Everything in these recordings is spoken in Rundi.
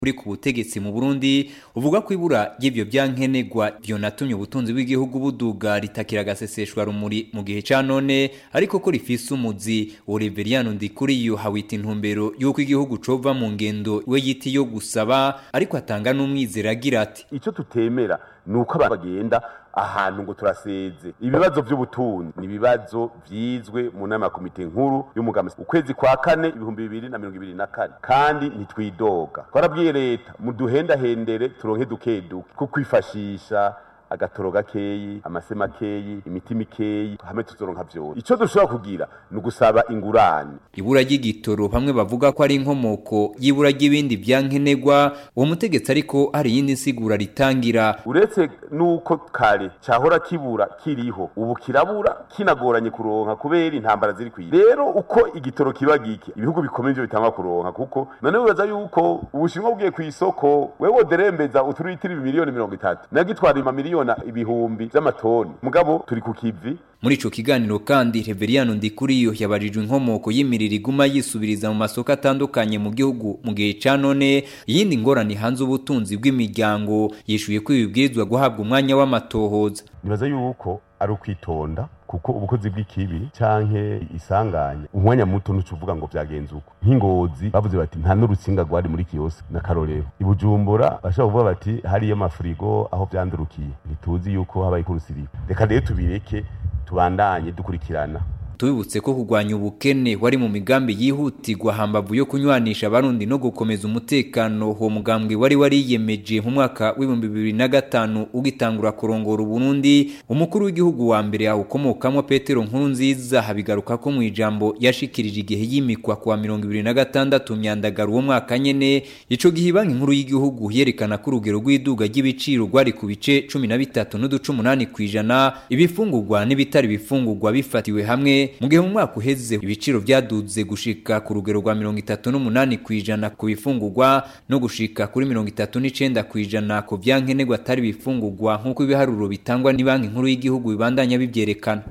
uri ku butegetsi mu Burundi uvuga ko ibura ry'ivyo byankenegwa byonatumye ubutunzi bw'igihugu buduga ritakira agaseseshwa rumuri mu gihe ca none ariko ko rifise umuzi Oliveriano Ndikuriyo hawita intumbero y'uko igihugu cova mu ngendo we yiti yo gusaba ariko atanga n'umwizera agira ati icyo tutemera ni uko abantu bagenda ahantu ngo turaseze ibibazo by'ubutunzi ni ibibazo vyizwe mu nama ya komite nkuru y'umugambi ukwezi kwa kane ibihumbi bibiri na mirongo ibiri na kane kandi ntitwidoga twarabwiye leta muduhendahendere turonke duke duke ko kwifashisha agatoro gakeyi amase makeyi imiti mikeyi hamwe tuzoronka vyose ico dushobora kugira ni ugusaba ingurane ibura ry'igitoro bamwe bavuga ko ari inkomoko y'ibura ry'ibindi byankenegwa uwo mutegetsi ariko hari iyindi nsigura ritangira uretse nuko kare cahora kibura kiriho ubu kirabura kinagoranye kuronka kubera intambara ziri kwira rero uko igitoro kiba gike ibihugu bikomeye ivyo bitangwa kuronka kuko none wibaza yuko ubushinwa bugiye kw'isoko wewe woderembeza uturitiri miliyoni mirongo itatu nagitwara imamiliyoni ibihumbi vy'amatoni mugabo turi ku kivi muri ico kiganiro kandi Reveriyano Ndikuriyo yabajijwe inkomoko y'imiriro iguma yisubiriza mu masoko atandukanye mu gihugu mu gihe ca none iyindi ngorane hanze ubutunzi bw'imiryango yishuye ko ibibwirizwa guhabwa umwanya w'amatohoza nibaza yuko ari ukwitonda kuko ubukozi bw'ikibi canke isanganya umwanya muto nuco uvuga ngo vyagenze uko nk'ingozi bavuze bati nta n'urutsinga rwari muri kiyose n'akarorero ibujumbura bashobora kuvuga bati hariyo amafurigo aho vyandurukiye ntituzi yuko habaye kurusiriba reka rero tubireke tubandanye dukurikirana tubibutse ko kurwanya ubukene wari mu migambi yihutirwa hambavu yo kunywanisha abarundi no gukomeza umutekano uwo mugambwe wari wariyemeje mu mwaka w'ibihumbi bibiri na gatanu ugitangura kurongora uburundi umukuru w'igihugu wa mbere awukomokamo petero nkuru nziza habigaruka ko mu ijambo yashikirije igihe yimikwa kuwa mirongo ibiri na gatandatu myandagaro uwo mwaka nyene ico gihe banki nkuru y'igihugu yerekana ko urugero rw'iduga ry'ibiciro rwari ku bice cumi na bitatu n'uduce umunani kw'ijana ibifungurwa n'ibitari bifungurwa bifatiwe hamwe mu gihe mu mwaka uheze ibiciro byaduze gushika ku rugero rwa mirongo itatu n'umunani ku ijana ku bifungurwa no gushika kuri mirongo itatu n'icenda ku ijana ku vyankenerwa atari bifungurwa nk'uko ibiharuro bitangwa ni banki nkuru y'igihugu bibandanya bivyerekana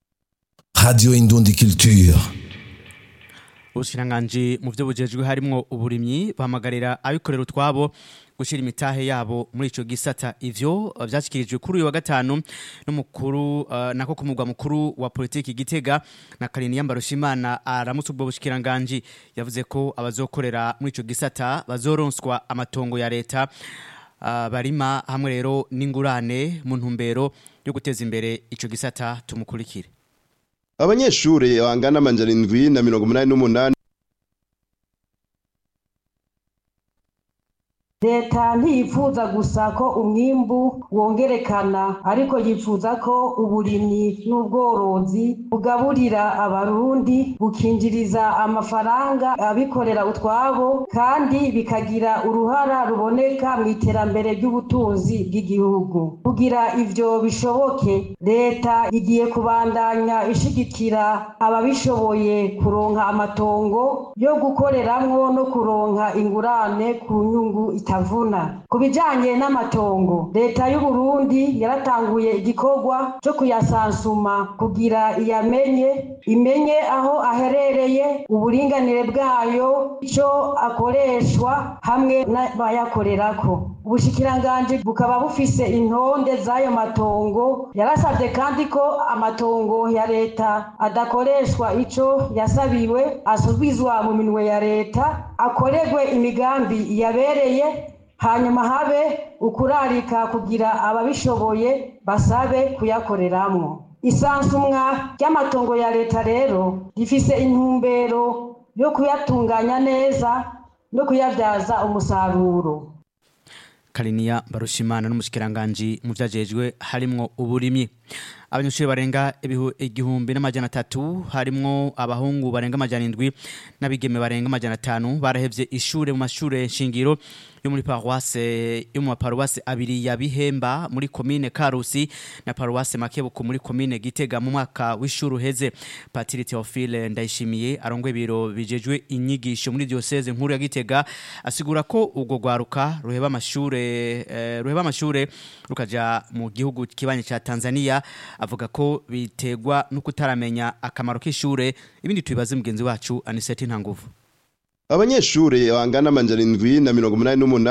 Radio Indundi Culture ubushikiranganji mu byo bujejwe harimwo uburimyi bahamagarira abikorera utwabo gushira imitahe yabo muri ico gisata ivyo vyashikirijwe kuri uyu wa gatanu n'umukuru uh, nako ku mugwa mukuru wa politiki Gitega na Kariniya Mbarushimana aramutse ubwo bushikiranganji yavuze ko abazokorera muri ico gisata bazoronswa amatongo ya leta uh, barima hamwe rero n'ingurane mu ntumbero yo guteza imbere ico gisata tumukurikire abanyeshure bangana amajana indwi na mirongo umunani n'umunani leta ntiyifuza gusa ko umwimbu wongerekana ariko yifuza ko uburimyi n'ubworozi bugaburira abarundi bukinjiriza amafaranga abikorera utwabo kandi bikagira uruhara ruboneka mu iterambere ry'ubutunzi bw'igihugu kugira ivyo bishoboke leta igiye kubandanya ishigikira ababishoboye kuronka amatongo yo gukoreramwo no kuronka ingurane ku nyungu itavuna ku bijanye n'amatongo leta y'u Burundi yaratanguye igikorwa cyo kuyasansuma kugira iyamenye imenye aho aherereye uburinganire bwayo ico akoreshwa hamwe n'abayakorerako ubushikiranganji bukaba bufise intonde z'ayo matongo yarasabye kandi ko amatongo ya leta adakoreshwa ico yasabiwe asubizwa mu minwe ya leta akorerwe imigambi yabereye hanyuma habe ukurarika kugira ababishoboye basabe kuyakoreramwo isansumwa ry'amatongo ya leta rero rifise intumbero yo kuyatunganya neza no kuyabyaza umusaruro Kariniya Barushimana n'umushikiranganje mu vyajejwe harimwo uburimyi abanyeshuri barenga igihumbi n'amajana atatu harimwo abahungu barenga amajana indwi n'abigeme barenga amajana atanu barahevye ishure mu mashure shingiro yo muri paruwase yo mu paruwase abiri ya Bihemba muri komine Karusi na paruwase Makebuko muri komine Gitega mu mwaka w'ishuri uheze Patiri Theophile Ndayishimiye arongwe biro bijejwe inyigisho muri diocese nkuru ya Gitega asigura ko ubwo gwaruka ruheba amashure eh, ruheba amashure rukaja mu gihugu kibanye ca Tanzania avuga ko bitegwa no kutaramenya akamaro k'ishure ibindi tubibaze mugenzi wacu Aniseti Ntanguvu abanyeshure bangana amajana indwi na mirongo umunani n'umunani